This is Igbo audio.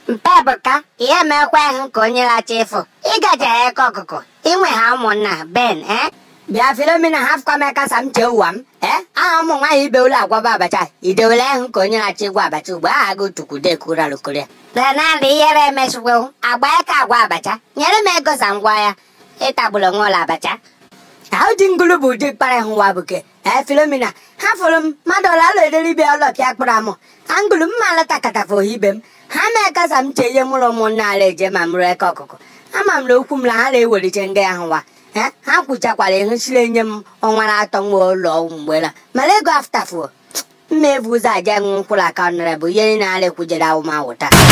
mpe ebuka ihe mekwa hụ ka onye lacha ịfụ ịgaje eke ọkụkụ inwe ha ụmụnna ben eh bịa filomena hafụkwa m aka sa m chee ụwa m ee aha ụmụ nwaanyị ibewula agwaba abacha idewele hụ ka onye na-achọ ịgwa abacha ugbo aha gị tukwudekuralụkoria na naanị ihere emesịkwewu agba aka agwa abacha nyere m ego sa ngwa ya ịtagburu onwe ụlọ abacha ahụ dị ngulu bụ ụdị kpara hụwa buke ee filomena ha fụrụ m mmadụ ọla alụ ederibịa ọlọpịa kpụrụ amụ angulu m ma alata katafụ ibe m ha mee ka sa m chee ihe mụrụ ụmụnna ala eje ma mụrụ eke ọkụkụ ama m na okwu m na ha na-ewelite nga ya hụwa ee ha kwuchakwara ehụsiri nye m ọnwa na-atọ nwa ụlọ mgbela mana ego aftafuo mma evu ụzọ aja nwe mkpụrụ aka nara bụ ihe niile ala ekwujere awụmawụ taa